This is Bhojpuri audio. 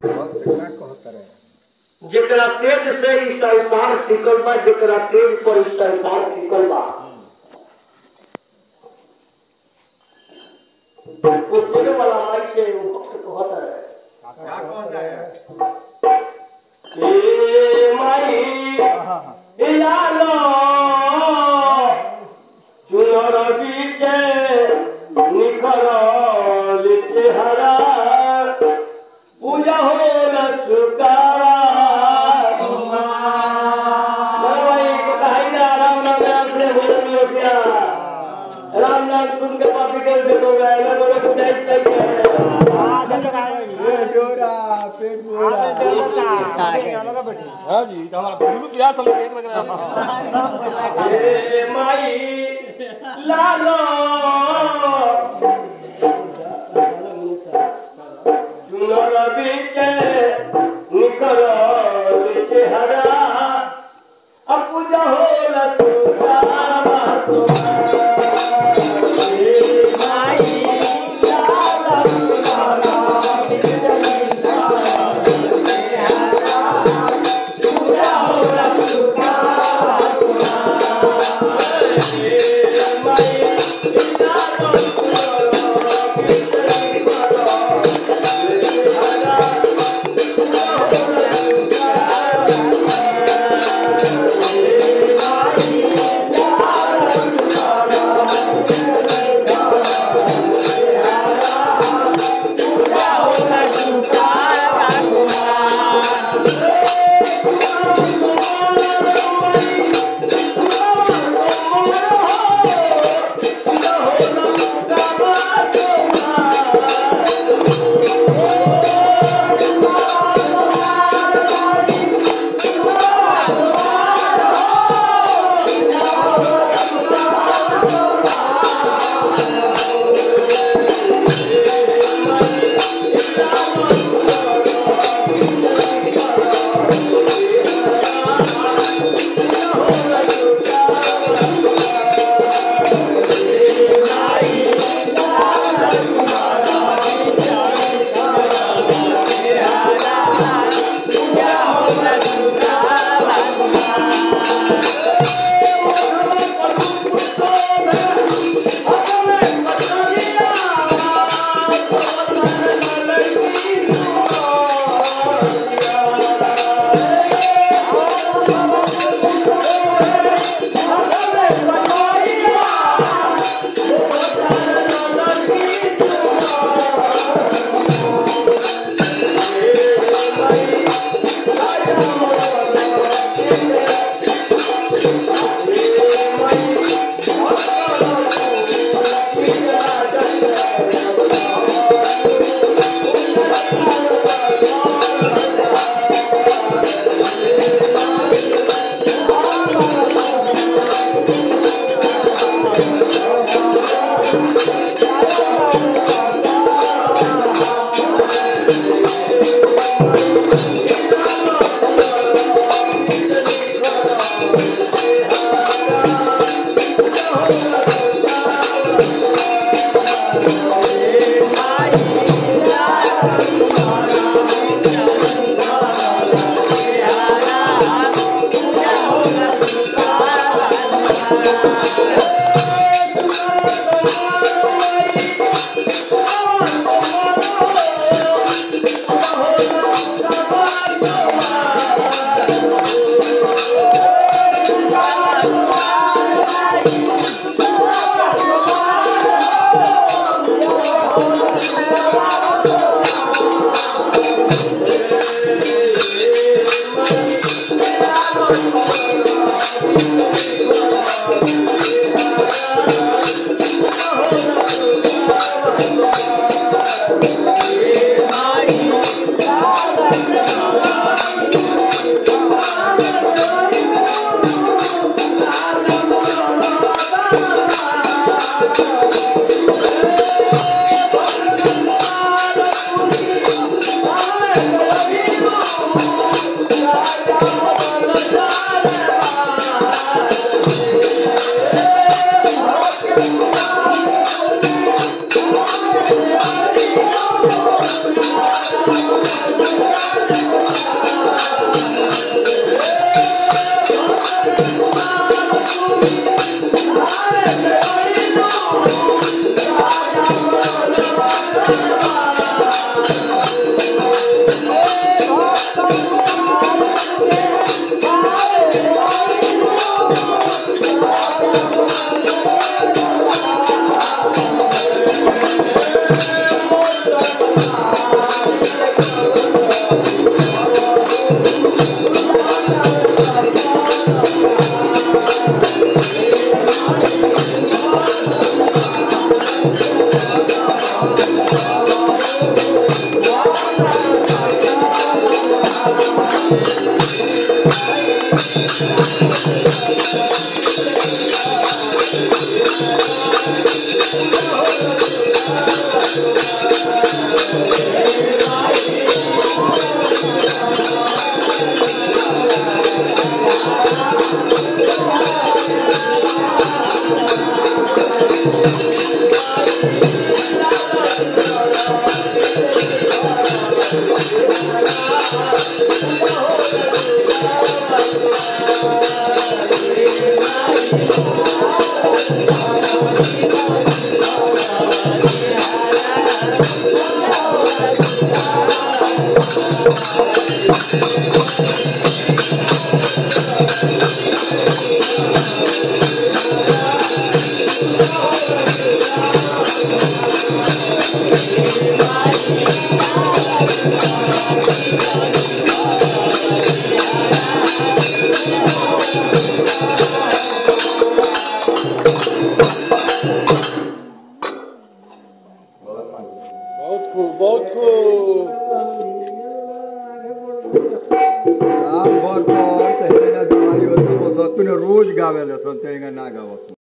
भक्त का कहत रहे जेकरा तेज से ई संसार टिकल बा जेकरा तेज पर ई संसार टिकल बा पूछने वाला माई से वो भक्त कहता है का कहत रहे ए माई ए लालो चुनर बीचे निखरल चेहरा पूजा होला सुकारा भाई बताई ना राम नाम राम से बोल मिलो क्या राम नाम सुन के पापी कर दे तो गए ना बोले कुछ ऐसा ही है पेट गोरा पेट गोरा हाँ जी तो हमारा बिल्कुल प्यार सब लोग एक लग रहा है ए माई लालो चुनर बीचे निकल चेहरा अब पूजा होला सुदामा ए माई लालो पूजा होला Thank बहुत खूब बहुत खूब राम भर पर तेरे ना दवाई होती वो सतुने रोज गावेले संते ना गावत